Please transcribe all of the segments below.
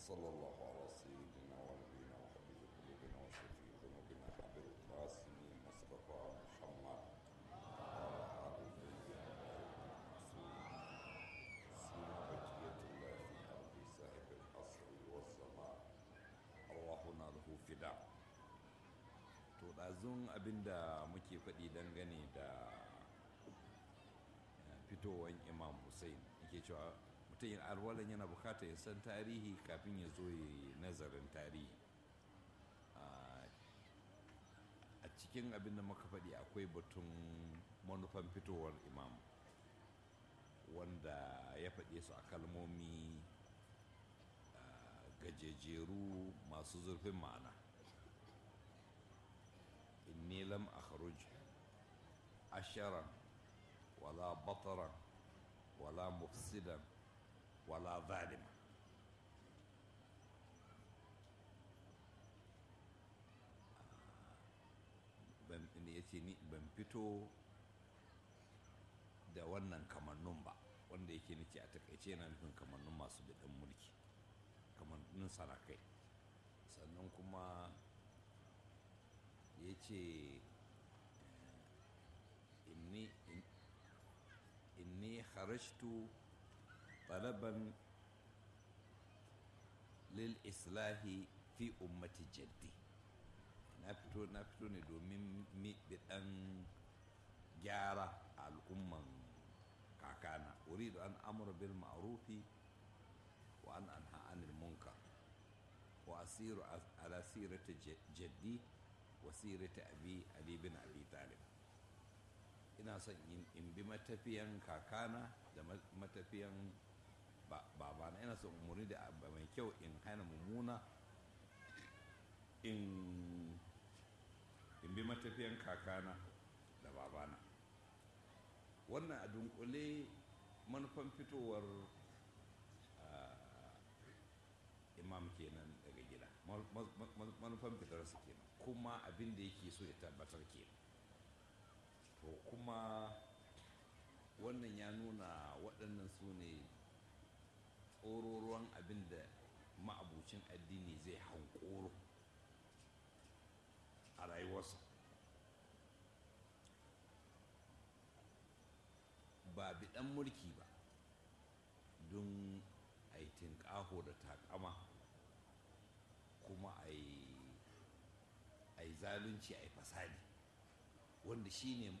وصلى الله على سيدنا ونبينا وحبيب قلوبنا وشفيع ذنوبنا حبيب القاسم مصطفى محمد وعلى آله سيما بقية الله في أرض صاحب العصر والزمان أرواحنا له فداء to ɗazun abinda muke faɗi dangane da fitowar imam hussein yake cewa mutum yin alwalan yana bukata ya san tarihi kafin ya zo yi nazarin tarihi a cikin abin da muka faɗi akwai batun manufan fitowar imam wanda ya faɗe su a kalmomi gajejeru masu zurfin ma'ana inni lam akhruj asharan wala bataran wala mufsidan wala zalima ban ya ce ni ban fito da wannan kamannun ba wanda yake nake a takaice yana nufin kamannun masu biɗin mulki kamannin sarakai sannan kuma ya ce inni inni kharajtu talaban lil islahi fi ummati jaddi na fito na fito ne domin biɗan gyara a al'umman kakana uridu an amura bil ma'rufi wa an anha anil munkar wa asiru ala sirati jaddi wa sirati abi ali bin abi talib ina son in bi matafiyan kakana da matafiyan babana ina son umarni da abu mai kyau in hana mummuna in bi matafiyan kakana da babana wannan a dunkule manufan fitowar imam kenan daga gida manufan fitarsa kenan kuma abin da yake so ya tabbatar kenan to kuma wannan ya nuna waɗannan su ne tsororuwan abin da ma'abucin addini zai hankoro a rayuwarsa ba biɗan mulki ba don a yi tinƙaho da takama kuma a yi zalunci a yi fasadi wanda shi ne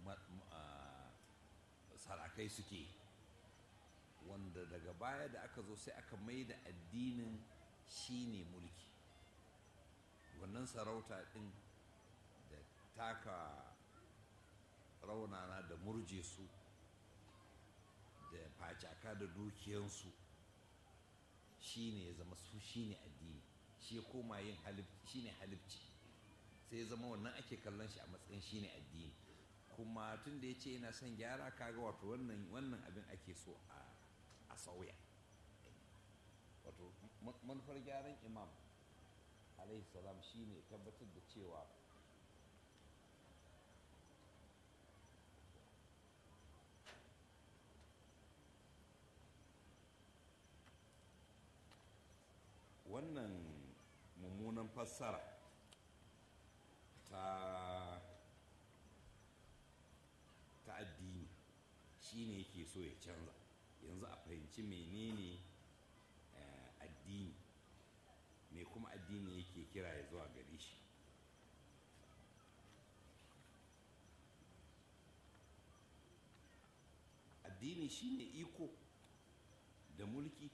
sarakai suke wanda daga baya da aka zo sai aka mai da addinin shi ne mulki wannan sarauta ɗin da taka raunana da murje su da facaka da dukiyansu shi ne ya zama su shi ne addini shi ya koma yin shi ne halibci sai ya zama wannan ake kallon shi a matsayin shi ne addini kuma tun da ya ce yana son gyara kaga wato wannan abin ake so a sauya wato manufar gyaran imam alaihi salam shine tabbatar da cewa wannan mummunan fassara ta ta addini shine yake so ya canza yanzu a fahimci menene addini me kuma addini yake kira ya zuwa gare shi addini shine iko da mulki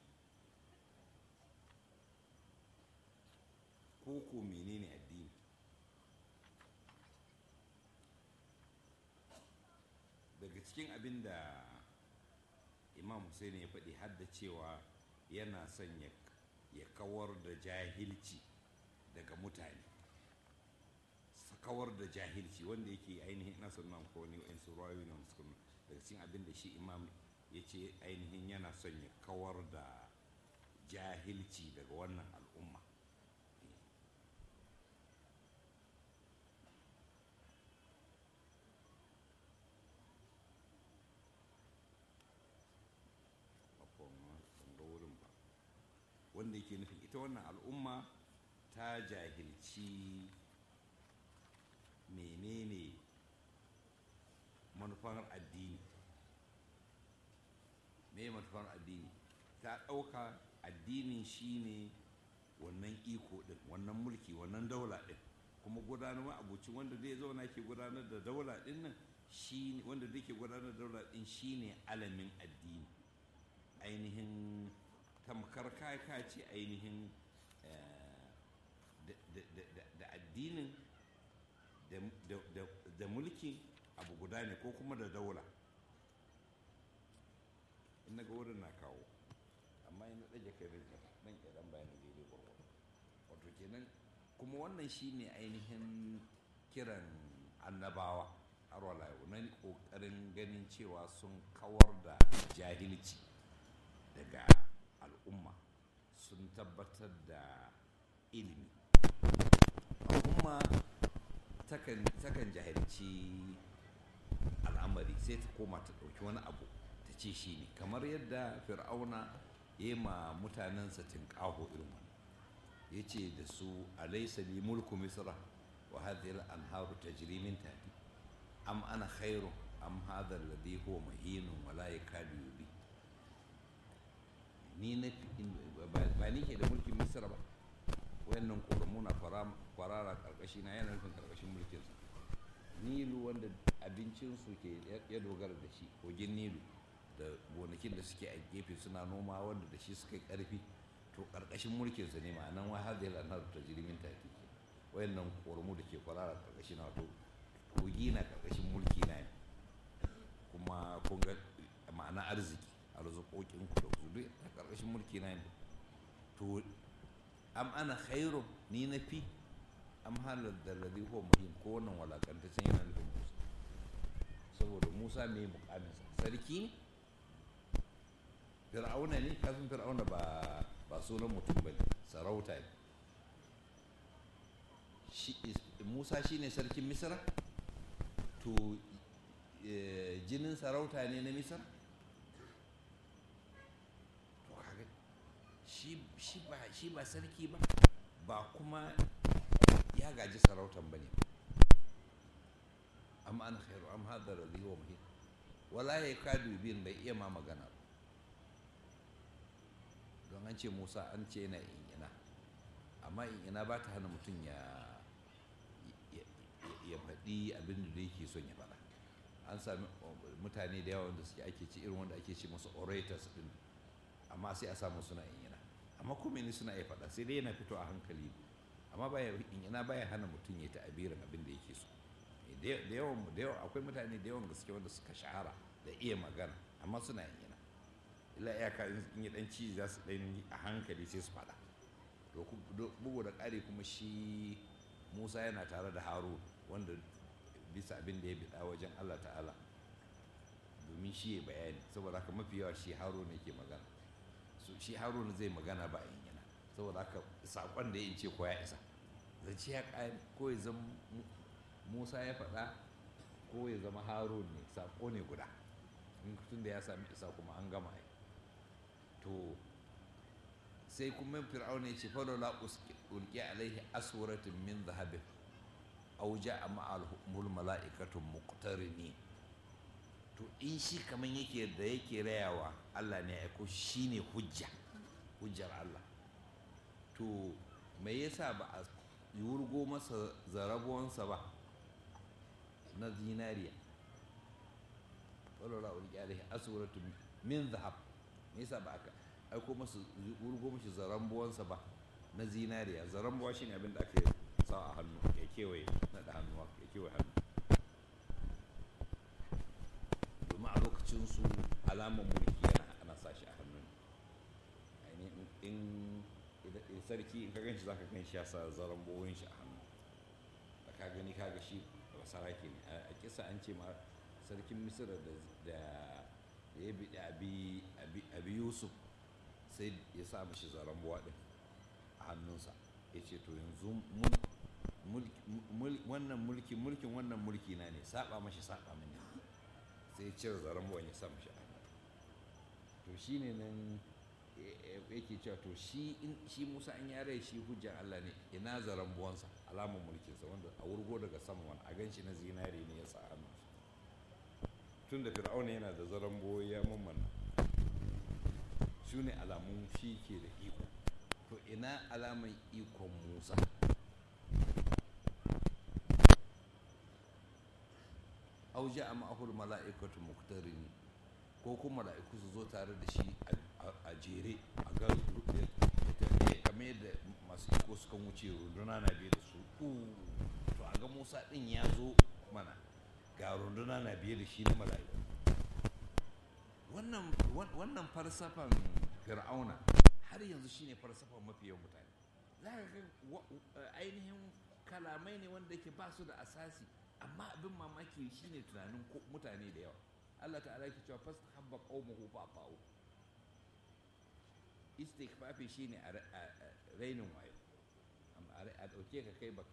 ko ko menene addini daga cikin abin da imam Hussein ya faɗi har da cewa yana son ya kawar da jahilci daga mutane kawar da jahilci wanda yake ainihin ina son nan ko ne in su rayu ne daga cikin abin da shi imam ya ce ainihin yana son ya kawar da jahilci daga wannan al'umma wanda abin da yake nufi ita wannan al'umma ta jahilci menene manufar addini me manufar addini ta ɗauka addinin shine wannan iko ɗin wannan mulki wannan daula ɗin kuma gudanar abuci wanda zai zauna ke gudanar da daula ɗin nan shi wanda zai ke gudanar da daula ɗin shine alamin addini ainihin tamkar kaka ce ainihin da addinin da mulki abu guda ne ko kuma da daula in na ga wurin na kawo amma yana ɗage kai nan ɗan bayanin daidai gwargwado wato kenan kuma wannan shine ainihin kiran annabawa har wala na ƙoƙarin ganin cewa sun kawar da jahilci daga al'umma sun tabbatar da ilimi al'umma takan jahilci al'amari sai ta koma ta ɗauki wani abu ta ce shi ne kamar yadda fir'auna ya yi ma mutanensa tinƙaho irin wani ya ce da su alaisa li mulku misra wa hadhihi al-anharu tajri min tahti am ana khairu am hadha alladhi huwa mahinun wa la yakadu yubi ni na ba ni ke da mulkin misra ba wayannan ƙoramu na kwarara karkashi na yana nufin karkashin mulkinsa nilu wanda abincinsu ke ya dogara da shi kogin nilu da gonakin da suke a gefe suna noma wanda da shi suka yi karfi to karkashin mulkinsa ne ma'anan wa har da yana anar ta jirimin tafi wayannan ƙoramu da ke kwarara karkashi na wato kogi na karkashin mulki na ne kuma kun ga ma'ana arziki arzikokin ku da ku duk a karkashin mulki na ne to am ana khairu ni na fi am halar da ladhi huwa muhim ko wannan walakantaccen yana nufin musa saboda musa mai mukamin sarki ne fir'auna ne kafin fir'auna ba ba sunan mutum ba ne sarauta ne musa shine sarkin misra to jinin sarauta ne na misra shi ba sarki ba ba kuma ya gaji sarautan ba ne amma an khairu am hadar da wa muhim wala ya kadu bin bai iya ma magana don an ce musa an ce yana ingina amma ingina ba ta hana mutum ya ya faɗi abin da yake son ya faɗa an sami mutane da yawa wanda suke ake ce irin wanda ake ce masu orators din amma sai a samu suna ingina amma kuma ne suna iya faɗa sai dai yana fito a hankali amma baya ina baya hana mutum ya ta'abirin abin da yake so da yawan da yawan akwai mutane da yawan gaske wanda suka shahara da iya magana amma suna yin yana illa iyaka in yi dan ci za su dan a hankali sai su faɗa to bugu da ƙari kuma shi musa yana tare da harun wanda bisa abin da ya biɗa wajen allah ta'ala domin shi ya bayani saboda haka mafi yawa shi harun ne ke magana so shi haruna zai magana ba in yana saboda haka saƙon da ya ce ko ya isa zance ya ƙari ko ya zama musa ya faɗa ko ya zama harun ne saƙo ne guda in tun da ya sami isa kuma an gama yi to sai kuma fir'auna ya ce falola ulki alaihi aswaratin min zahabin aw ja'a ma'al mala'ikatun muqtarini to in shi kamar yake da yake rayawa Allah ne ya aiko shi ne hujja hujjar Allah to me yasa ba a wurgo masa zarabuwansa ba na zinariya walwala ulki alaihi aswaratu min zahab me yasa ba aka aiko masa wurgo mashi zarambuwansa ba na zinariya zarambuwa shine abin da aka sa a hannu ya kewaye na da hannu ya kewaye hannu domin a lokacinsu alamar mulki yana ana sa shi a hannun ainihin in sarki in ka gan shi za ka gan shi ya sa zaren bowin shi a hannu da ka gani ka ga shi ba saraki ne a kisa an ce ma sarkin misira da ya bi abi yusuf sai ya sa mashi zaren buwa din a hannunsa ya ce to yanzu wannan mulki mulkin wannan mulki na ne saba mashi saba mini sai ya cire zaren buwan ya sa mashi a hannu to shine nan yake cewa to shi shi Musa in ya rai shi hujjan Allah ne ina zaran buwansa alamun mulkinsa wanda a wurgo daga sama wani a ganshi na zinare ne ya sa hannu tun da fir'auna yana da zaran buwa ya mammanna su ne alamun shi ke da iko to ina alaman ikon Musa au ja'a ma'ahul mala'ikatu muqtarini ko kuma mala'iku su zo tare da shi a jere a ga kamar yadda masu iko suka wuce runduna na biye da su to a ga musa din ya zo mana ga runduna na biye da shi na mala'iku wannan farsafan fir'auna har yanzu shine farsafan mafi yawan mutane za ka ga ainihin kalamai ne wanda ke ba su da asasi amma abin mamaki shine tunanin mutane da yawa Allah ta'ala ke cewa fasta habba qaumuhu fa fa'u istighfafi shine a rainin wayo amma a dauke ka kai baka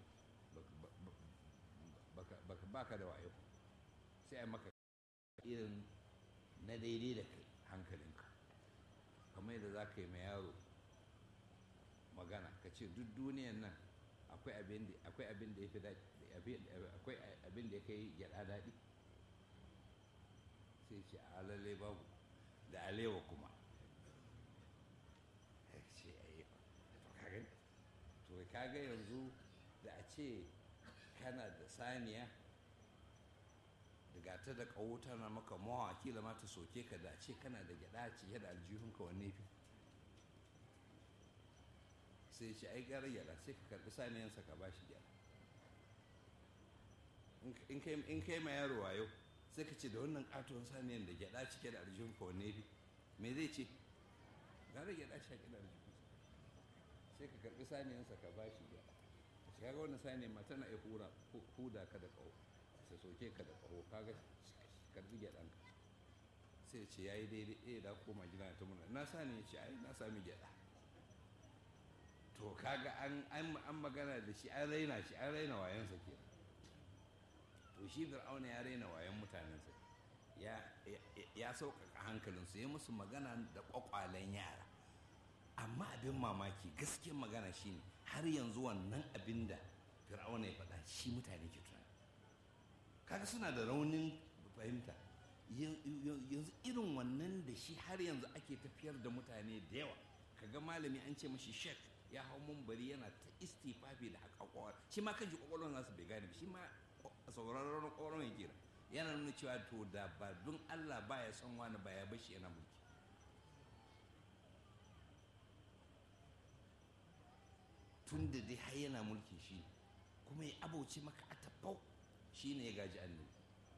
baka baka da wayo sai a maka irin na daidai da kai hankalinka kamar yadda za ka yi mai yaro magana ka ce duk duniyan nan akwai abin da ya fi daɗi akwai abin da ya kai gyaɗa daɗi sai ce a lalle babu da alewa kuma ce to kaga yanzu da a ce kana da saniya daga ta da ƙaho tana maka mawa kila ma ta soke ka da ce kana da gyaɗa ce da aljihunka wanne fi sai ce ai gara gyaɗa sai ka karɓi saniyansa ka ba shi gyaɗa in kai ma yaro wayo sai ka ce da wannan katon saniyan da gyada cike da aljihun ka wanne fi me zai ce gara gyada cike da aljihun sai ka karbi saniyansa ka ba shi gyada ka ce kaga wannan saniyan ma tana iya hura huda ka da kaho sai soke ka da kaho kaga karbi gyadan ka sai ce yayi daidai eh da koma gida ta muna na sani ya ce ai na sami gyada to kaga an an magana da shi an raina shi an raina wayansa kenan to shi fir'auna ya raina wayan mutanensa ya sauƙaƙa hankalinsu ya musu magana da ƙwaƙwalen yara amma abin mamaki gaskiyar magana shine har yanzu wannan abin da fir'auna ya faɗa shi mutane ke tunani kaga suna da raunin fahimta yanzu irin wannan da shi har yanzu ake tafiyar da mutane da yawa kaga malami an ce mashi shek ya hau mumbari yana ta istifafi da haƙaƙwar shi ma kan ji ƙwaƙwalwar nasu bai gane shi ma sauraron ƙwaron ya kira yana nuna cewa to da ba don Allah ba ya son wani ba ya bashi yana mulki tun da dai har yana mulki shi kuma ya abauce maka a tabbau shi ne ya gaji annabi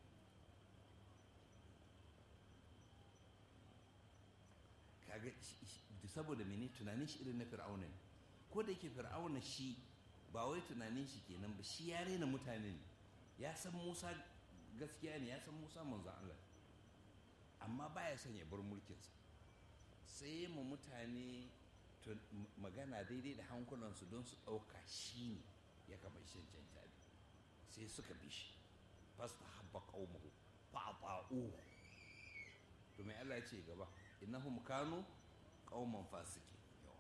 kaga saboda mene tunanin shi irin na fir'auna ne ko da yake fir'auna shi ba wai tunanin shi kenan ba shi ya rena mutane ne ya san musa gaskiya ne ya san musa manzan allah amma baya son ya bar mulkinsa sai ma mutane magana daidai da hankulansu don su ɗauka shi ne ya kama shan cancani sai suka bi shi fasta habba qaumahu fa'ta'uhu to mai Allah ya ce gaba innahum kanu qauman fasiki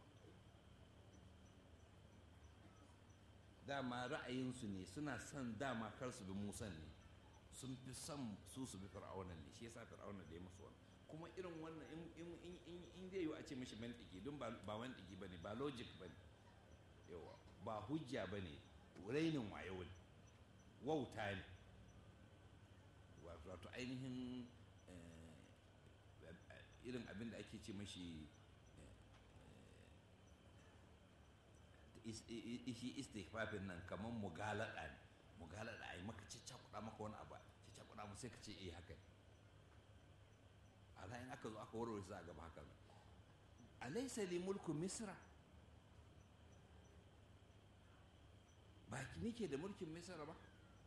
dama ra'ayinsu ne suna son dama kar su bi musan ne sun fi son su su bi fir'aunan ne shi yasa fir'aunan da ya musu wannan kuma irin wannan in zai yi a ce mishi mantiki don ba mantiki ba ne ba logic ba ne yawa ba hujja ba ne rainin wayo ne wauta ne wato ainihin irin abin da ake ce mashi shi istighfafin nan kamar mugalada ne mugalada a yi maka ciccakuɗa maka wani abu ciccakuɗa mu sai ka ce eh haka ala in aka zo aka warware su a gaba haka ne alaysa li mulku misra ba ni ke da mulkin misra ba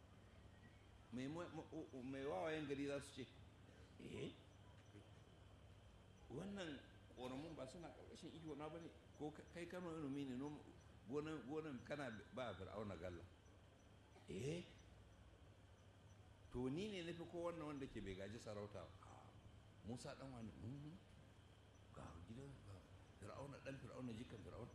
mai wawayen gari za su ce eh wannan ƙoramun ba suna ƙarƙashin iko na ba ne ko kai kano ilimi ne gonan kana ba fir'auna galla eh to ni ne nufi ko wannan wanda ke bai gaji sarauta musa dan wani ga gidan fir'auna dan fir'auna jikan fir'auna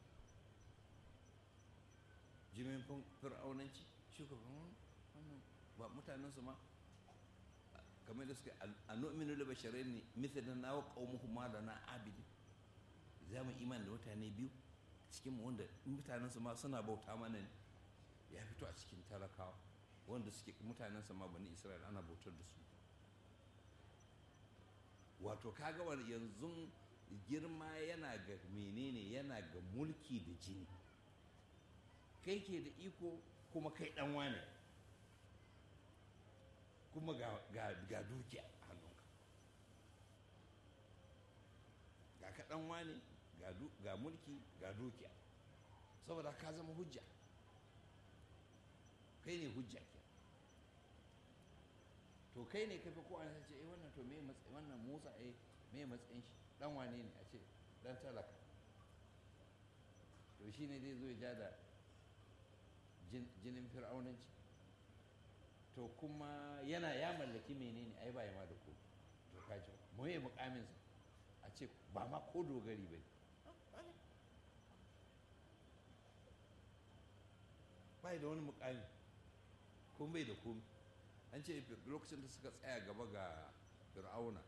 jimin fir'aunanci shugaban wannan ba mutanen su ma kamar da suka a nu'minu da basharai ne mithalin na wa qaumuhum ma lana abidi za mu iman da mutane biyu cikin mu wanda mutanen su ma suna bauta mana ne ya fito a cikin talakawa wanda suke mutanen sa ma bani isra'ila ana bautar da su wato kaga wani yanzu girma yana ga menene yana ga mulki da jini kai ke da iko kuma kai dan wane kuma ga, ga, ga dukiya a hannunka ga ka dan wane ga, ga mulki ga dukiya saboda ka zama hujja kai ne hujja ke to kai ne kafi ko an ce eh wannan to me matsayin wannan Musa eh me matsayin shi dan wane ne a ce dan talaka to shine zai zo ya ja da jinin fir'aunanci to kuma yana ya mallaki menene ai ba ya ma da ko to kaji mu yi mukamin sa a ce ba ma ko dogari ba bai da wani mukami ko bai da komi an ce lokacin da suka tsaya gaba ga fir'auna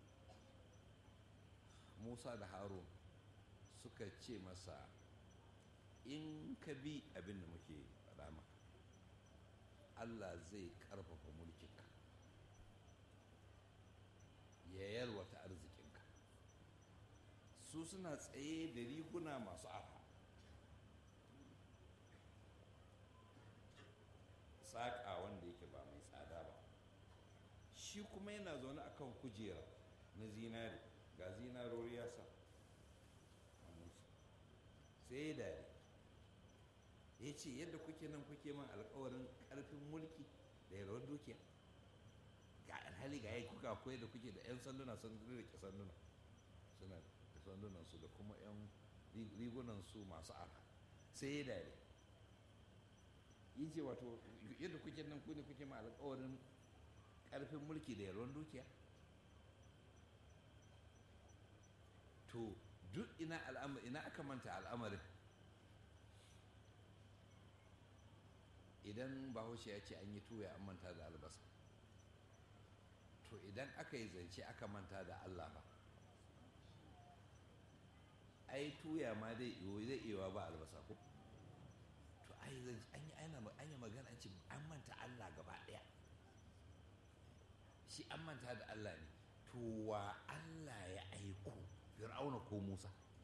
musa da harun suka ce masa in ka bi abin da muke faɗa maka allah zai ƙarfafa mulkinka ya yalwata arzikinka su suna tsaye da riguna masu arha saƙa wanda yake ba mai tsada ba shi kuma yana zaune akan kujera na zinari ga zinarori ya sa sai ya dare ya ce yadda kuke nan kuke man alkawarin karfin mulki da yalwar dukiya ga alhali ga yi kuka akwai da kuke da 'yan sanduna sun rike sanduna suna da sandunan su da kuma 'yan rigunan su masu arha sai ya dare yi ce wato yadda kuke nan ku ne kuke ma alkawarin karfin mulki da yalwar dukiya to duk ina al'amari ina aka manta al'amarin idan bahaushe ya ce an yi tuya an manta da albasa to idan aka yi zance aka manta da allah ba ai tuya ma dai zai iya ba albasa ko to ai an yi an yi magana an ce an manta allah gaba daya shi an manta da allah ne to wa allah ya aiko fir'auna ko musa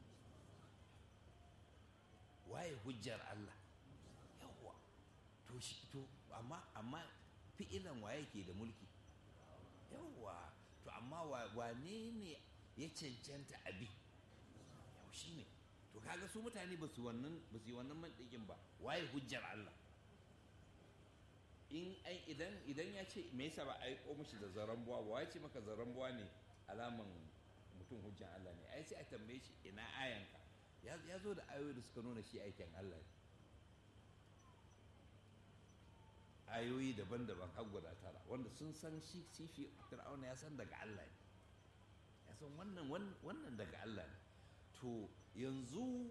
waye hujjar allah yawwa to shi to amma amma fi'ilan waye ke da mulki yawwa to amma wane ne ya cancanta abi yau shi ne to kaga su mutane ba su wannan ba su yi wannan mantikin ba waye hujjar allah in idan idan ya ce me yasa ba a aiko mishi da zaren buwa ba ya ce maka zaren buwa ne alaman mutum hujjan Allah ne ai sai a tambaye shi ina ayanka ya zo da ayoyi da suka nuna shi aikin Allah ne ayoyi daban-daban har guda tara wanda sun san shi sifi fir'auna ya san daga Allah ne ya san wannan wannan daga Allah ne to yanzu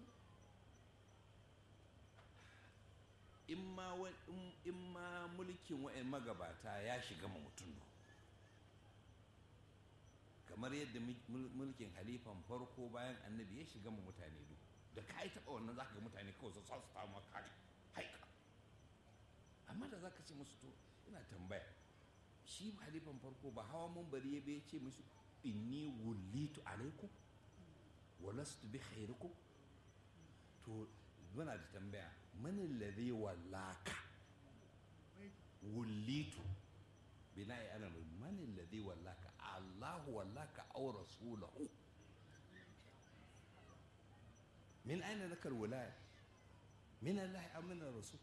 in ma mulkin wa'in magabata ya shiga ma mutum kamar yadda mulkin halifan farko bayan annabi ya shiga ma mutane duk da ka yi taɓa wannan zaka ga mutane kawai su sa su ta maka haika amma da zaka ce musu to ina tambaya shi halifan farko ba hawa mun bari ya bai ce musu inni wullitu alaikum wa lastu bi khairikum to muna da tambaya man alladhi wallaka wullitu bina'i ana man alladhi wallaka Allahu wallaka aw rasulahu min aina laka alwilaya min Allah am min rasul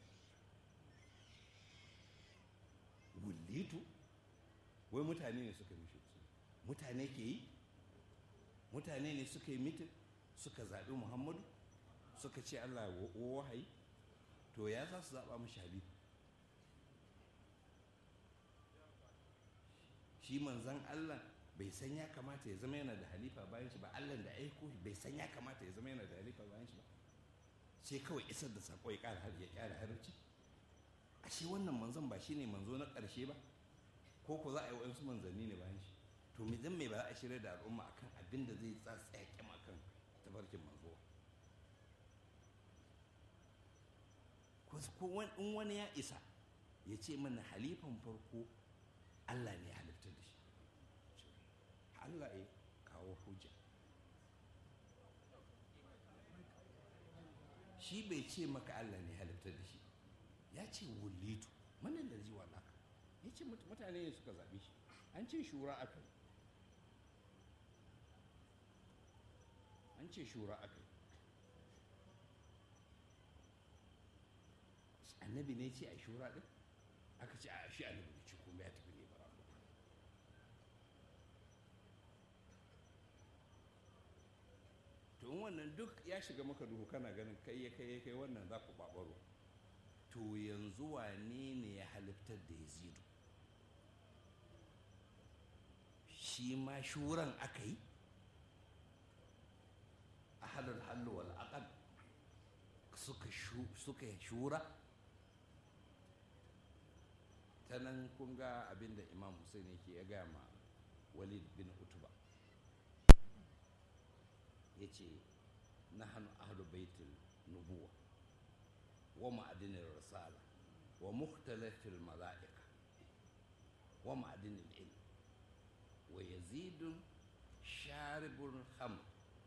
wullitu wai mutane ne suka mishi mutane ke yi mutane ne suka yi mitin suka zaɓi muhammadu suka ce allah wahayi to ya za su zaɓa mashi habib shi manzan allah bai san ya kamata ya zama yana da halifa bayan shi ba allah da aiko bai san ya kamata ya zama yana da halifa bayan shi ba sai kawai isar da sako ya ƙara har ya ƙara harci ashe wannan manzon ba shine manzo na ƙarshe ba ko ko za a yi waɗansu manzanni ne bayan shi to me zan mai ba za a shirya da al'umma akan abin da zai tsaya kyam akan tafarkin manzo ko in wani ya isa ya ce mana halifan farko Allah ne ya halittar da shi Allah ya kawo hujja shi bai ce maka Allah ne ya halittar da shi ya ce wulitu manan da ziwa naka ya ce mutane ne suka zaɓe shi an ce shura aka yi an ce shura aka yi annabi ne ce a shura ɗin aka ce a shi annabi ne ce kuma ya tafi ne bara to wannan duk ya shiga maka duhu kana ganin kai ya kai ya kai wannan za ku ɓaɓaro to yanzu wane ne ya halittar da yazidu shi ma shuran aka yi ahalul hallu wal aqal suka suka shura ta nan kun ga abinda imam hussein yake ya gaya ma walid bin utuba ya ce na hannu ahlu baitul nubuwa wa ma'adinin risala wa mukhtalafil mala'ika wa ma'adinin ilm wa yazidun sharibun hamr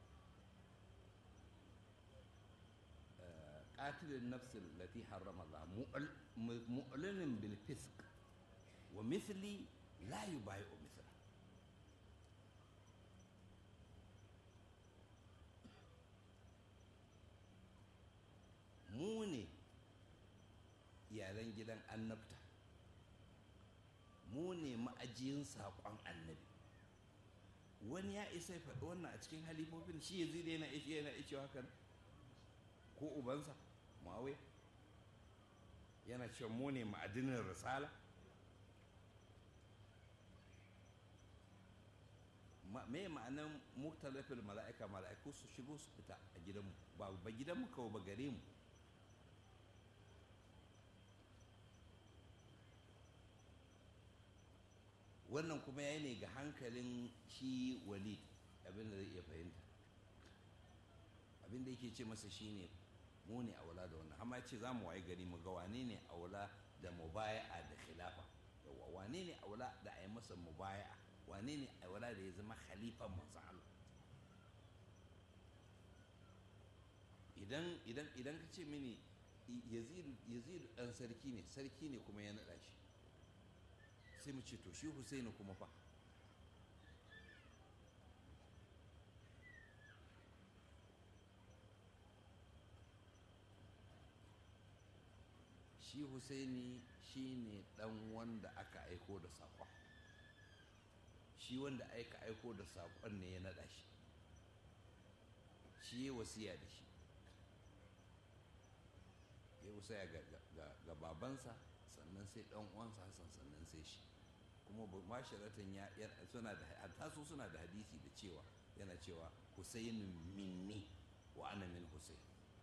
قاتل النفس التي حرم الله مؤلن بالفسق ومثلي لا يبايع مثله mu ne yaren gidan annabta mu ne ma'ajiyin saƙon annabi wani ya isa ya faɗi wannan a cikin halifofin shi ya zai yana ishe yana ishe hakan ko ubansa ma'awai yana cewa mu ne ma'adinin risala me ma'anan muktalafil mala'ika mala'iku su shigo su fita a gidanmu ba ba gidanmu kawai ba gare mu wannan kuma ya ne ga hankalin shi walid abin da zai iya fahimta abin da yake ce masa shine mu ne aula da wannan amma ce za mu waye gari mu ga wane ne aula da mubaya'a da khilafa yawa wane ne aula da a yi masa mubaya'a wane ne aula da ya zama khalifan manzo Allah idan idan idan ka ce mini yazid yazid dan sarki ne sarki ne kuma ya nada shi sai mu ce to shi Husaini kuma fa shi Husaini shi ne dan wanda aka aiko da saƙon shi wanda aka aiko da saƙon ne ya nada shi shi ya wasiya da shi ya wasiya ga babansa sannan sai dan uwansa Hassan sannan sai shi kuma mashiratan ya suna da hatta su suna da hadisi da cewa yana cewa Husainin minni wa ana min Husain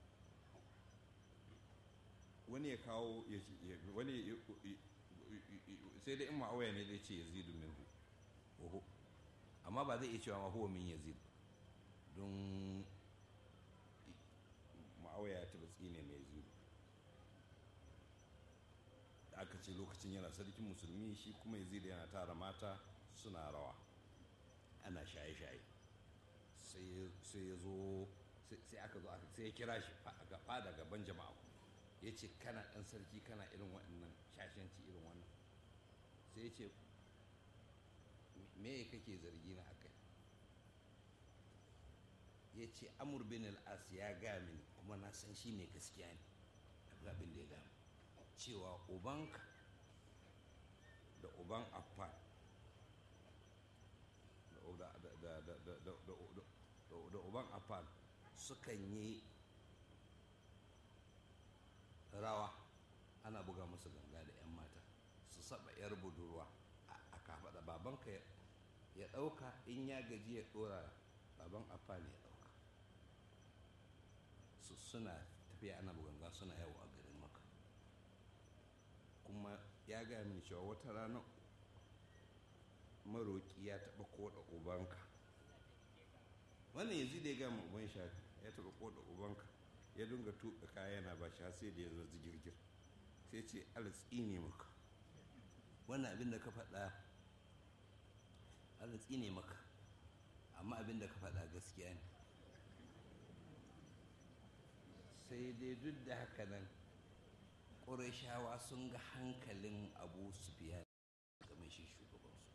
wani ya kawo wani sai dai in ma'auya ne zai ce yazidu min hu amma ba zai iya cewa ma huwa min yazid don ma'auya ta batsi ne mai yazidu da aka ce lokacin yana sarkin musulmi shi kuma yazidu yana tara mata suna rawa ana shaye-shaye sai ya zo sai aka zo sai ya kira shi a fada gaban jama'a ya ce kana ɗan sarki kana irin waɗannan shashanci irin wannan sai ya ce me kake zargi na akai ya ce amur bin al'as ya ga mini kuma na san shi mai gaskiya ne abin da ya gama cewa ubanka da uban affan da uban affan sukan yi rawa ana buga musu ganga da 'yan mata su saba 'yar budurwa a kafaɗa babanka ya ɗauka in ya gaji ya ɗora baban afa ne ya ɗauka suna tafiya ana buganga suna yawo a garin maka kuma ya gaya mini cewa wata rana maroƙi ya taɓa koɗa ubanka wannan yanzu da ya gama uban shafi ya taɓa koɗa ubanka ya dinga tuɓe kaya yana ba shi har sai da ya zo girgir sai ce alatsi ne maka wannan abin da ka faɗa alatsi ne maka amma abin da ka faɗa gaskiya ne sai dai duk da haka nan ƙurashawa sun ga hankalin abu su biya game shi shugabansu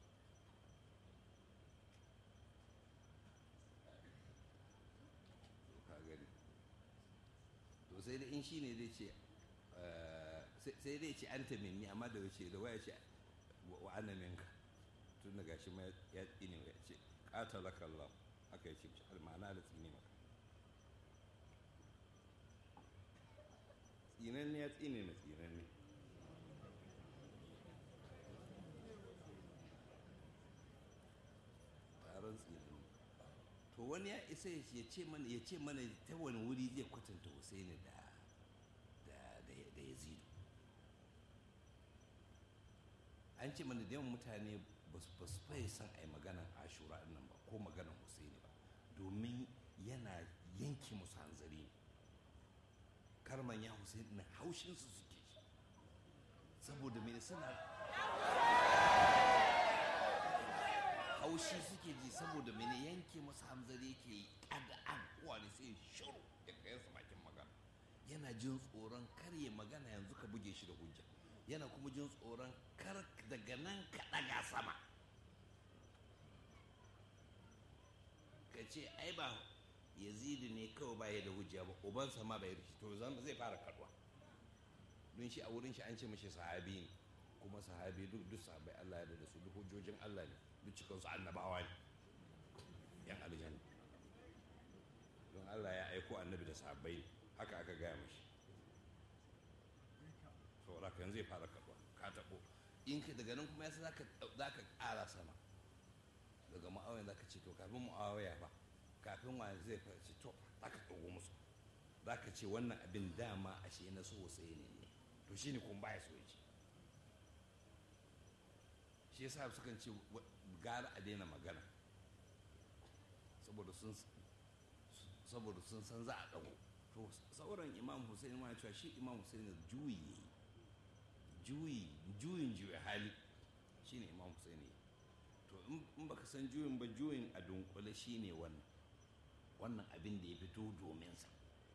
ka gani to sai dai in shi ne zai ce sai dai ce an minni amma da wace da waya ce wa ana minka tun da gashi ma ya tsine ya ce qatalaka Allah haka ya ce ma'ana da tsine maka tsinan ya tsine na tsinan ne taron tsinan to wani ya isa ya ce mana ya ce mana ta wani wuri zai kwatanta Husaini da da Yazidu an ce mana da yawan mutane ba su faye san a yi maganan ashura nan ba ko maganan Husaini ba domin yana yanke musu hanzari karman ya Husaini na haushinsu suke shi saboda mai suna haushi suke ji saboda mene yanke masa hamzari yake yi ƙada'an wani sai shiru ya kai sa bakin magana yana jin tsoron kar ya magana yanzu ka buge shi da hujja yana kuma jin tsoron kar daga nan ka ɗaga sama ka ce ai ba yazidi ne kawai baya da hujja ba ubansa ma bai rikici to zai fara kaduwa don shi a wurin shi an ce mashi sahabi ne kuma sahabi duk duk sahabai Allah ya da su duk hujjojin Allah ne duk cikinsu annabawa ne yan aljanna don Allah ya aiko annabi da sahabbai ne haka aka gaya mashi saboda kan zai fara kaɗuwa ka taɓo in ka daga nan kuma yasa za ka ƙara sama daga ma'awaya za ka ce to kafin mu'awaya ba kafin wa zai ce to za ka ɗago musu za ka ce wannan abin dama ashe na so sai ne ne to shine kun baya so ya ce shi yasa sukan ce gara a daina magana saboda sun saboda sun san za a ɗago to sauran imam hussein ma cewa shi imam hussein juyi ya yi juyi juyin juya hali shine imam hussein ya to in baka san juyin ba juyin a dunkule shine wannan wannan abin da ya fito domin sa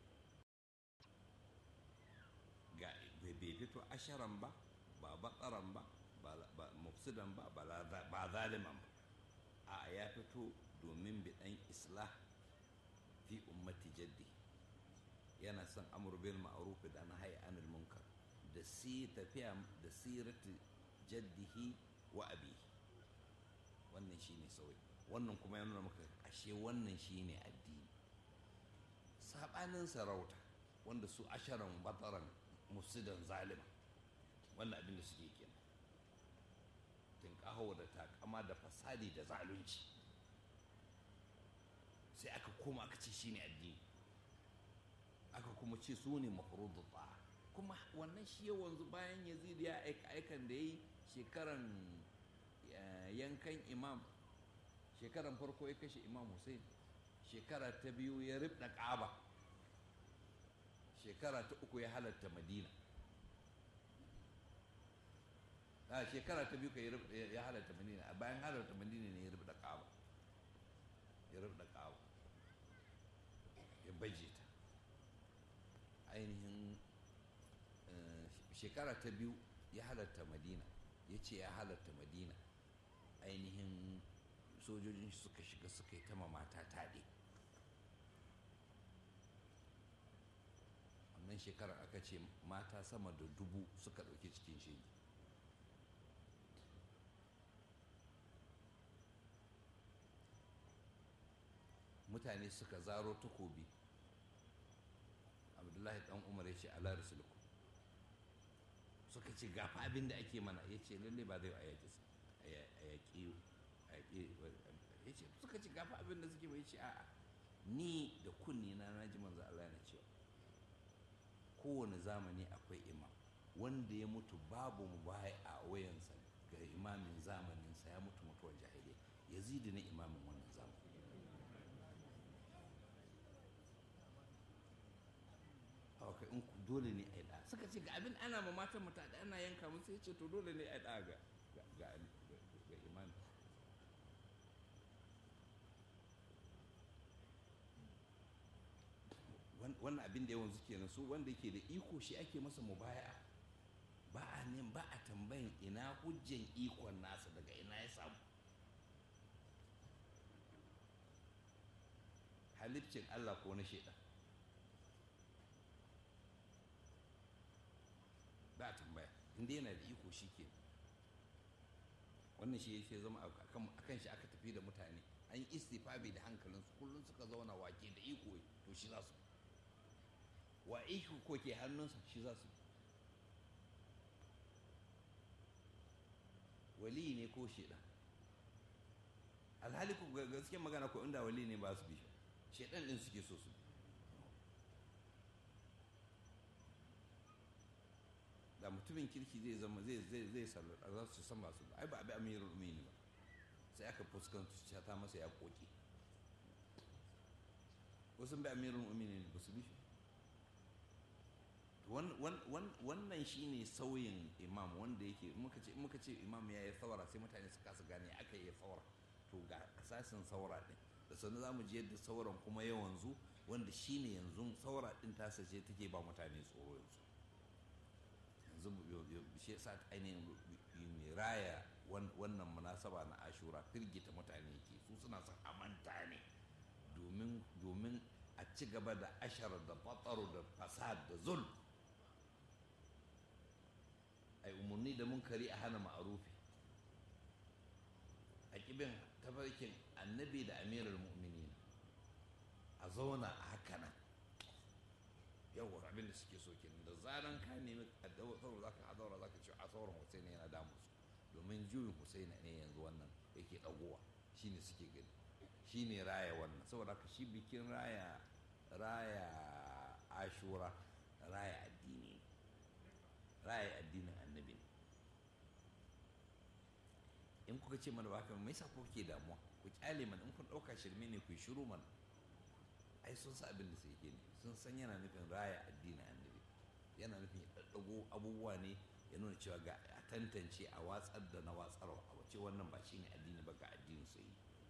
ga bai fito asharan ba ba batsaran ba ba mufsidan ba ba zaliman ba a ya fito domin biɗan islah fi ummati jaddi yana son amur bil ma'ruf da na hayi anil munkar da si tafiya da sirati jaddihi wa abi wannan shine sauyi wannan kuma ya nuna maka ashe wannan shine addini sabanin sarauta wanda su asharan bataran mufsidan zalima wannan abin da suke kenan tinkaho da takama da fasadi da zalunci sai aka koma aka ce shine addini aka kuma ce su ne mafurudu ba kuma wannan shi ya wanzu bayan yazid ya aika aikan da ya yi shekaran yankan imam shekaran farko ya kashe imam hussein shekara ta biyu ya ribda ƙaba shekara ta uku ya halatta madina a shekara ta biyu ka ya halatta madina a bayan halatta madina ne ya ribda ƙaba ya ribda ƙaba ya baje ta ainihin shekara ta biyu ya halatta madina ya ce ya halatta madina ainihin sojojin suka shiga suka yi ta mata taɗe wannan shekarar aka ce mata sama da dubu suka ɗauki cikin shege mutane suka zaro takobi abdullahi dan umar ya ce ala rasuluku suka ce gafa abin da ake mana ya ce lalle ba zai a yaƙi a yaƙi suke ya ce suka ci gafa abin da suke bai ce a'a ni da kunni na na ji manzo Allah yana cewa kowane zamani akwai imam wanda ya mutu babu mu baya a wayansa ga imamin zamaninsa ya mutu mutuwar jahiliya yazidi ne imamin wannan zamani haka in ku dole ne a yi ɗa suka ce ga abin ana ma matan mu da ana yanka musu ya ce to dole ne a yi ɗa ga ga ga imami wannan abin da yawan suke nan su wanda ke da iko shi ake masa mubaya ba a ne ba a tambayin ina hujjan ikon nasa daga ina ya samu halittin Allah ko na shaidan ba a tambaya inda yana da iko shi ke wannan shi ya zama a kan shi aka tafi da mutane an yi istifabi da hankalinsu kullum suka zauna wake da iko to shi za su wa iko ko ke hannunsa shi za su wali ne ko shaidan alhali ku gaskiyar magana ko inda wali ne ba su bi shaidan din suke so su da mutumin kirki zai zama zai zai zai sallata za su san masu ai ba abi amirul mu'minin ba sai aka fuskanta ta masa ya koki wasu bi amirul mu'minin ba su bi shi wannan shine sauyin imam wanda yake muka ce imam ya yi saura sai mutane su kasa gane aka yi saura to ga asasin saura din da sannan za mu ji yadda sauran kuma ya wanzu wanda shine yanzu saura din tasa ce take ba mutane tsoro yanzu yanzu shi yasa ainihin raya wannan munasaba na ashura firgita mutane ke su suna son amanta ne domin a ci gaba da ashar da batsaro da fasad da zul ai umarni da munkari a hana ma'arufi a kibin tafarkin annabi da amirar mu'mini a zauna a haka nan yawon abin da suke so kenan da zaran ka nemi a daura za ka daura za ka ce a sauran husaini yana damu su domin juyin husaini ne yanzu wannan yake dagowa shine suke gani shine raya wannan saboda ka shi bikin raya raya ashura raya addini raya addinin annabi in kuka ce mana baka mai sa kuke damuwa ku kyale mana in kun ɗauka shirme ne ku shiru mana ai sun sa abin da sai ke ne sun san yana nufin raya addinin annabi yana nufin ya ɗaɗɗago abubuwa ne ya nuna cewa ga a tantance a watsar da na watsarwa a wace wannan ba shine addini ba ga addinin sai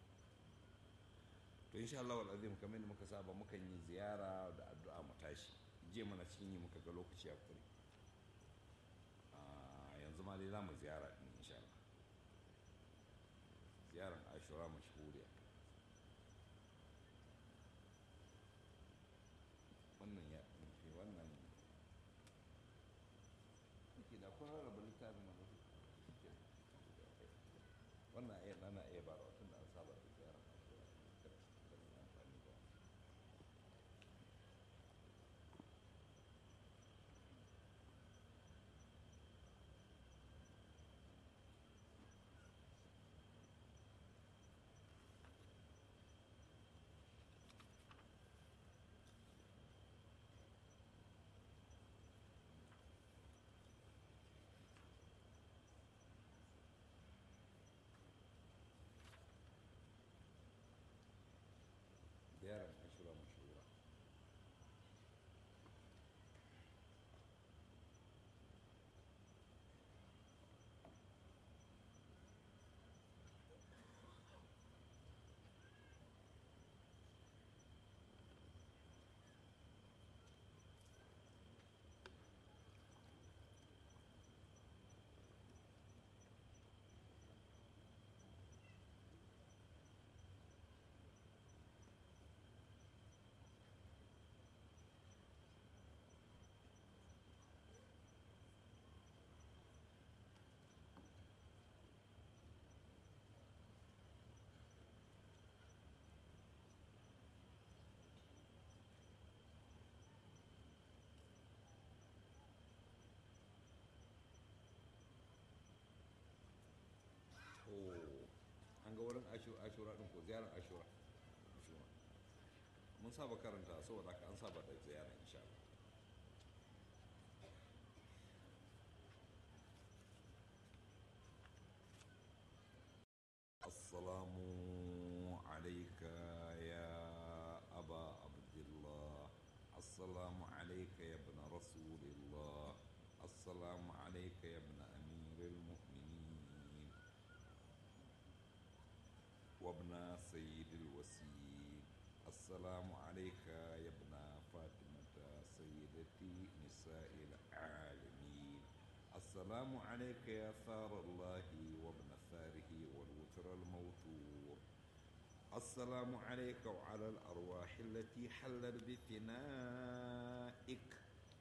to insha Allah wal azim kamar muka saba mukan yi ziyara da addu'a mu tashi je mana cikin yi muka ga lokaci a kure yanzu ma dai za mu ziyara din insha Allah ziyaran ashura mashhuriya wannan ya nufi wannan ke da kun rarraba littafin na wannan iya nana iya ba tun da an saba da ziyarar ashura amfani da wurin ashura din ko ziyarar ashura mun saba karanta saboda haka an saba da ziyara insha Allah السلام عليك يا أبا عبد الله السلام عليك يا ابن رسول الله السلام عليك يا ابن أمير المؤمنين وابن سيد الوسيل السلام عليك يا ابن فاطمة سيدتي نساء العالمين السلام عليك يا ثار الله وابن ثاره والوتر الموتور السلام عليك وعلى الأرواح التي حلت بثنائك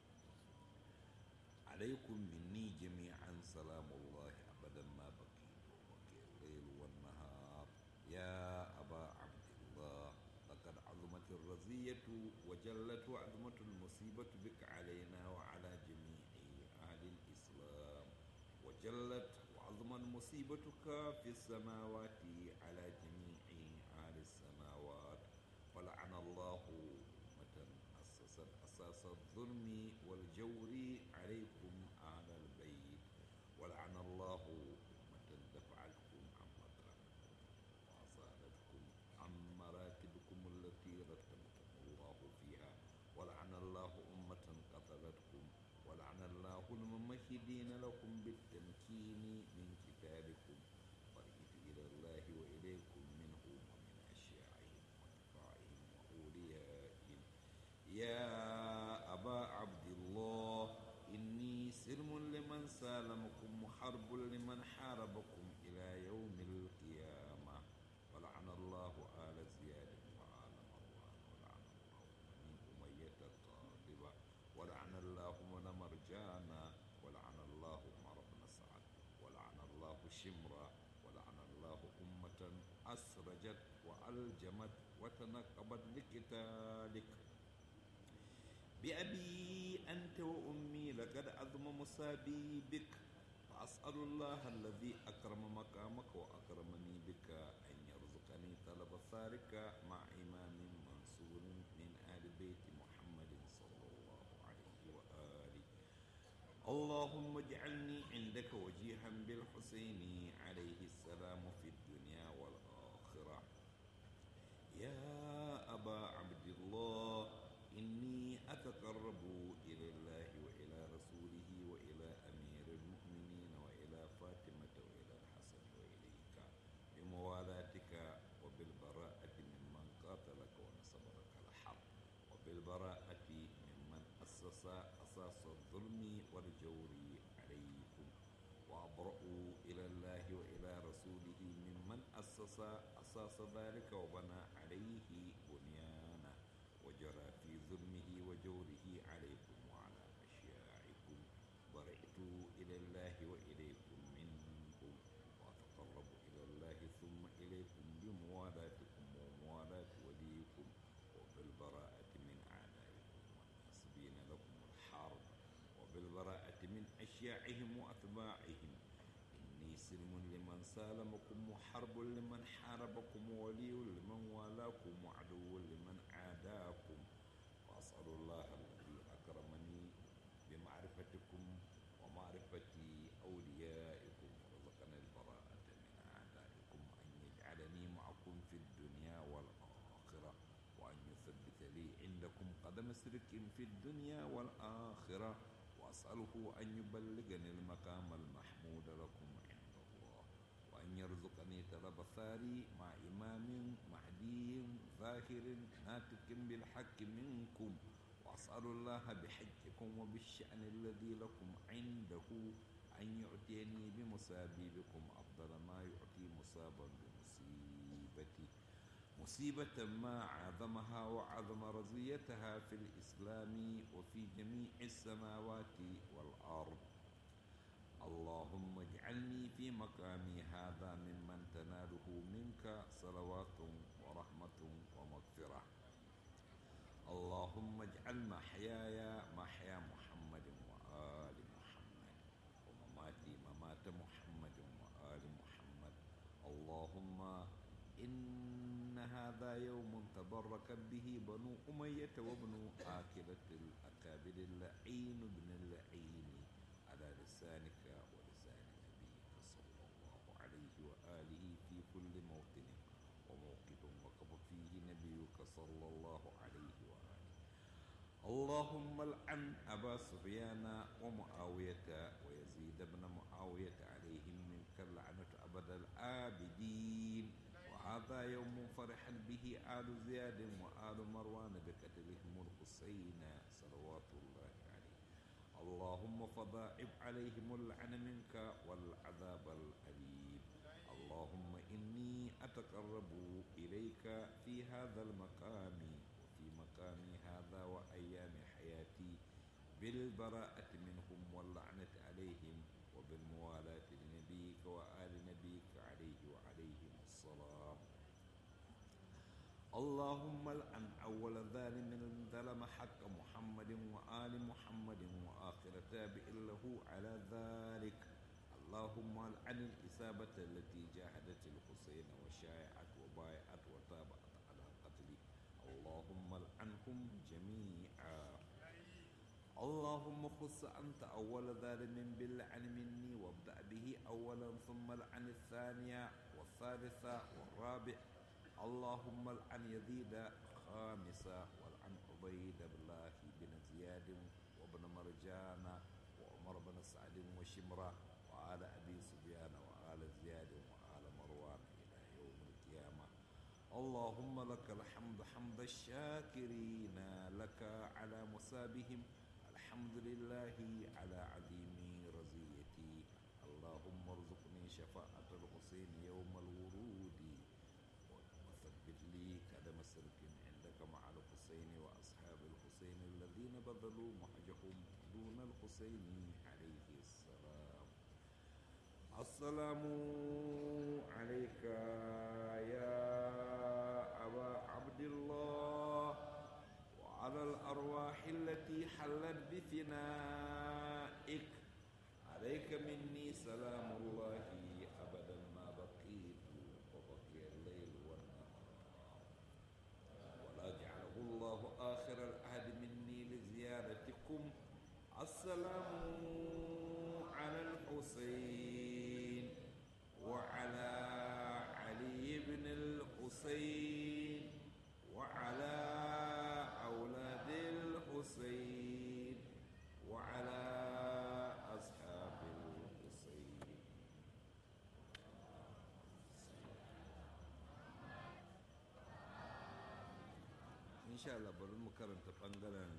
عليكم مني جميعا سلام الله أبدا ما بقي وبقي الليل والنهار يا أبا عبد الله لقد عظمت الرزية وجلت وعظمت المصيبة بك علينا وعلى جميع أهل الإسلام وجلت وعظمت مصيبتك في السماوات على جميع أهل السماوات ولعن الله أمة أسست أساس الظلم والجور عليكم أهل البيت ولعن الله أمة دفعتكم عن مكانكم وأصالتكم عن مراتبكم التي رتبكم الله فيها ولعن الله أمة قتلتكم ولعن الله الممهدين لكم بالتمكين من كتابكم فرجت إلى الله وإليكم منه ومن أشياعهم وأتباعهم وأوليائهم يا أبا عبد الله إني سلم لمن سالمكم وحرب لمن حاربكم إلى يوم القيامة ولعن الله آل زياد وآل مروان ولعن الله بني أمية الطالبة ولعن الله من مرجانا ولعن الله عمر بن سعد ولعن الله شمرا ولعن الله أمة أسرجت وألجمت وتنقبت لقتالك بأبي أنت وأمي لقد أظم مصابي بك فأسأل الله الذي أكرم مقامك وأكرمني بك أن يرزقني طلب ثارك مع إمام منصور من آل بيت محمد صلى الله عليه وآله اللهم اجعلني عندك وجيها بالحسين عليه السلام في الدنيا والآخرة يا أبا عبد الله إني أتقرب إلى الله وإلى رسوله وإلى أمير المؤمنين وإلى فاطمة وإلى الحسن وإليك بموالاتك وبالبراءة ممن قاتلك ونصب لك الحق وبالبراءة ممن أسس أساس الظلم والجور عليكم وأبرأ إلى الله وإلى رسوله ممن أسس أساس ذلك وبنى عليه بنيانه وجرى في ظلمه وجوره عليكم وعلى أشياعكم برئت إلى الله وإليكم منكم وأتقرب إلى الله ثم إليكم بموالاتكم وموالاة وليكم وبالبراءة من أعدائكم والناصبين لكم الحرب وبالبراءة من أشياعهم وأتباعهم إني سلم لمن سالمكم وحرب لمن حاربكم وولي لمن والاكم وعدو لمن عاداكم وأسأل الله الذي أكرمني بمعرفتكم ومعرفة أوليائكم ورزقني البراءة من أعدائكم أن يجعلني معكم في الدنيا والآخرة وأن يثبت لي عندكم قدم سرك في الدنيا والآخرة وأسأله أن يبلغني المقام المحمود لكم عند الله وأن يرزقني طلب ثاري مع إمام مهدي ظاهر ناطق بالحق منكم وأسأل الله بحجكم وبالشأن الذي لكم عنده أن يعطيني بمصابي بكم أفضل ما يعطي مصابا بمصيبتي مصيبة ما عظمها وعظم رزيتها في الإسلام وفي جميع السماوات والأرض اللهم اجعلني في مقامي هذا ممن تناله منك صلوات ورحمة ومغفرة اللهم اجعل محياي محيا محمد وآل محمد ومماتي ممات محمد وآل محمد اللهم إن هذا يوم تبركت به بنو أمية وابن آكلة الأكابر اللعين بن اللعين على لسانك ولسان نبيك صلى الله عليه وآله في كل موطن وموقف وقف فيه نبيك صلى الله عليه وآله اللهم العن أبا سفيان ومعاوية ويزيد بن معاوية عليهم منك اللعنة أبد العابدين وهذا يوم فرح به آل زياد وآل مروان بقتلهم الحسين صلوات الله عليه اللهم فضاعف عليهم اللعن منك والعذاب الأليم اللهم إني أتقرب إليك في هذا المقام وفي مقامي هذا وأيام حياتي بالبراءة منهم واللعنة عليهم وبالموالاة لنبيك وآل نبيك عليه وعليهم السلام اللهم الآن أول ظالم ظلم حق محمد وآل محمد وآخر تابع له على ذلك اللهم العن الإصابة التي جاهدت الحسين وشايعت وبايعت وتابعت على قتله اللهم العنهم جميعا اللهم خص أنت أول ظالم باللعن مني وابدأ به أولا ثم العن الثانية والثالثة والرابع اللهم العن يزيد خامسة والعن عبيد الله بن زياد وابن مرجان وعمر بن سعد وشمرة وآل أبي سفيان وآل زياد وآل مروان إلى يوم القيامة اللهم لك الحمد حمد الشاكرين لك على مسابهم الحمد لله على عظيم رزيتي اللهم ارزقني شفاعة الحسين يوم الورود وثبت لي قدم سلك عندك مع الحسين وأصحاب الحسين الذين بذلوا مهجهم دون الحسين عليه السلام السلام عليك يا أبا عبد الله وعلى الأرواح التي حلت بفنائك عليك مني سلام الله أبدا ما بقيت وبقي الليل والنهار ولا جعله الله آخر العهد مني لزيارتكم السلام على الحسين وعلى علي بن الحسين وعلى أولاد الحسين وعلى أصحاب الحسين إن شاء الله bari mu karanta ɓangaren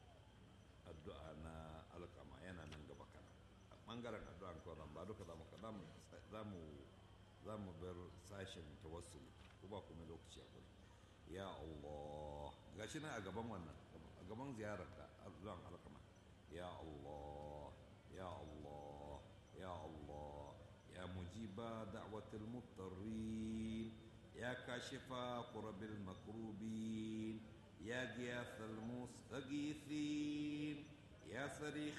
addu'a na alkama yana nan gaba kana ɓangaren addu'a kawai ba duka za mu za mu za mu bar sashen tawassuli ko ba kuma lokaci a gudu ya Allah gashi nan a gaban wannan a gaban ziyararka addu'an alkama ya Allah ya Allah ya Allah ya mujiba da'watil mutarrin ya kashifa qurabil makrubin يا غياث المستغيثين يا صريخ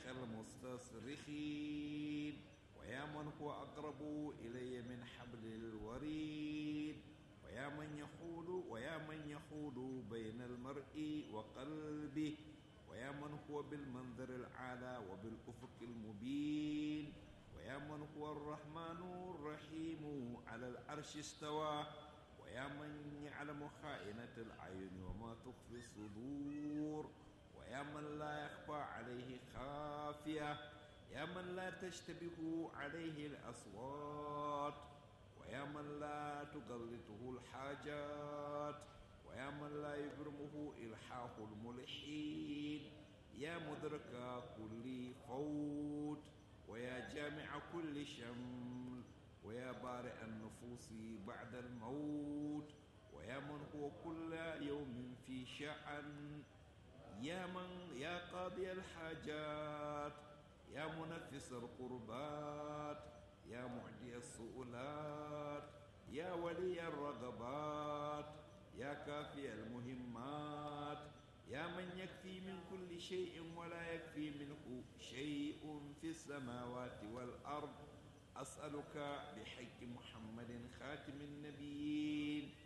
المستصرخين ويا من هو أقرب إلي من حبل الوريد ويا من يحول ويا من يحول بين المرء وقلبه ويا من هو بالمنظر الأعلى وبالأفق المبين ويا من هو الرحمن الرحيم على العرش استوى ويا من يعلم خائنة الأعين وما تخفي الصدور ويا من لا يخفى عليه خافية يا من لا تشتبه عليه الأصوات ويا من لا تغلطه الحاجات ويا من لا يبرمه إلحاح الملحين يا مدرك كل فوت ويا جامع كل شمل ويا بارئ النفوس بعد الموت ويا من هو كل يوم في شأن يا من يا قاضي الحاجات يا منفس القربات يا معدي السؤلات يا ولي الرغبات يا كافي المهمات يا من يكفي من كل شيء ولا يكفي منه شيء في السماوات والأرض أسألك بحق محمد خاتم النبيين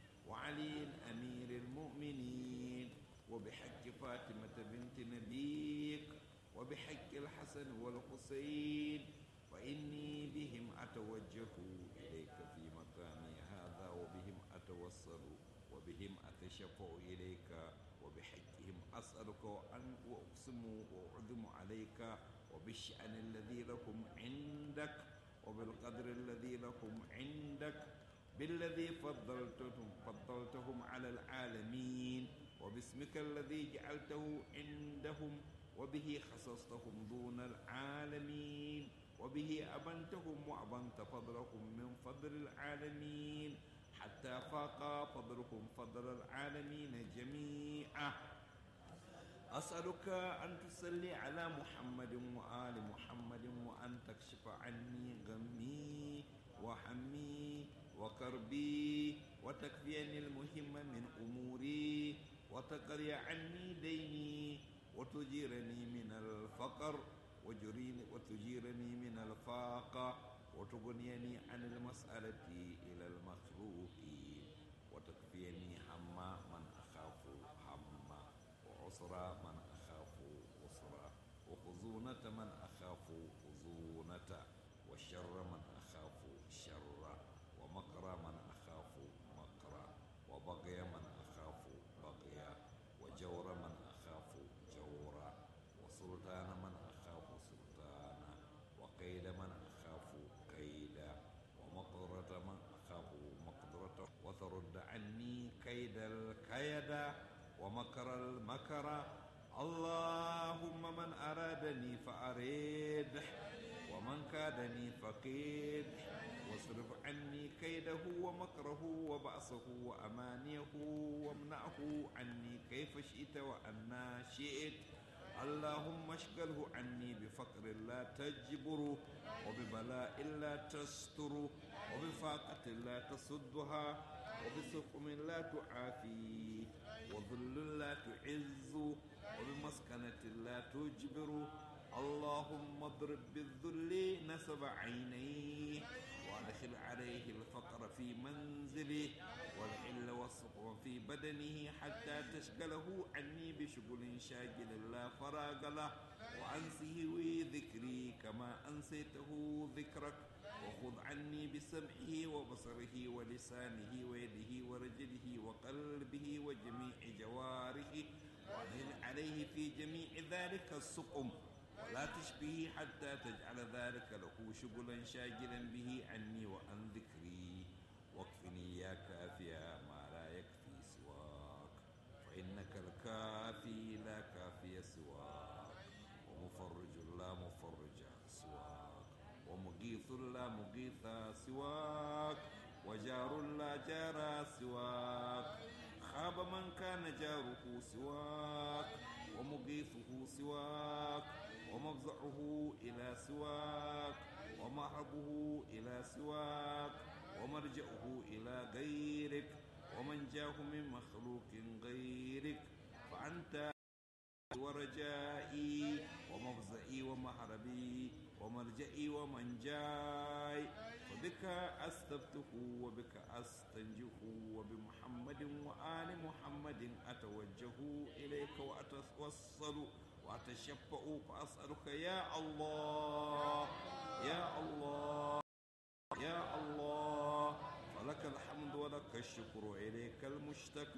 وبحق الحسن والحسين فإني بهم أتوجه إليك في مقامي هذا وبهم أتوصل وبهم أتشفع إليك وبحقهم أسألك وأن وأقسم وأعظم عليك وبالشأن الذي لهم عندك وبالقدر الذي لهم عندك بالذي فضلتهم فضلتهم على العالمين وباسمك الذي جعلته عندهم وبه خصصتهم دون العالمين وبه أبنتهم وأبنت فضلهم من فضل العالمين حتى فاق فضلهم فضل العالمين جميعا أسألك أن تصلي على محمد وآل محمد وأن تكشف عني غمي وحمي وكربي وتكفيني المهم من أموري وتقري عني ديني وتجيرني من الفقر وجريني وتجيرني من الفاقة وتغنيني عن المسألة إلى المخلوقين وتكفيني هم من أخاف هم وعسرى من أخاف عسرى وخزونة من أخاف خزونة وشر من أخاف شر ومكر من أخاف مكر وبغي من أخاف بغيا وجور من أخاف جورا وسلطان من أخاف سلطانا وكيد من أخاف كيدا ومقدرة من أخاف مقدرة وترد عني كيد الكيد ومكر المكر اللهم من أرادني فأريد ومن كادني فكيد واصرف عني كيده ومكره وبأسه وأمانيه وامنعه عني كيف شئت وأنا شئت اللهم اشغله عني بفقر لا تجبر وببلاء لا تستر وبفاقة لا تصدها وبسقم لا تعافي وذل لا تعز وبمسكنة لا تجبر اللهم اضرب بالذل نسب عينيه وادخل عليه الفقر في منزله والحل والسقم في بدنه حتى تشغله عني بشغل شاغل لا فراغ له وأنسه ذكري كما أنسيته ذكرك وخذ عني بسمعه وبصره ولسانه ويده ورجله وقلبه وجميع جوارحه وأدخل عليه في جميع ذلك السقم ولا تشبه حتى تجعل ذلك له شغلا شاغلا به عني وعن ذكري واكفني يا كافيا ما لا يكفي سواك فإنك الكافي لا كافي سواك ومفرج لا مفرج سواك ومغيث لا مغيث سواك وجار لا جار سواك خاب من كان جاره سواك ومغيثه سواك ومفزعه إلى سواك ومهربه إلى سواك ومرجعه إلى غيرك ومن جاه من مخلوق غيرك فأنت ورجائي ومفزعي ومهربي ومرجئي ومنجاي وبك أستفتح وبك أستنجح وبمحمد وآل محمد أتوجه إليك وأتوصل وأتشفع فأسألك يا الله يا الله يا الله فلك الحمد ولك الشكر إليك المشتكى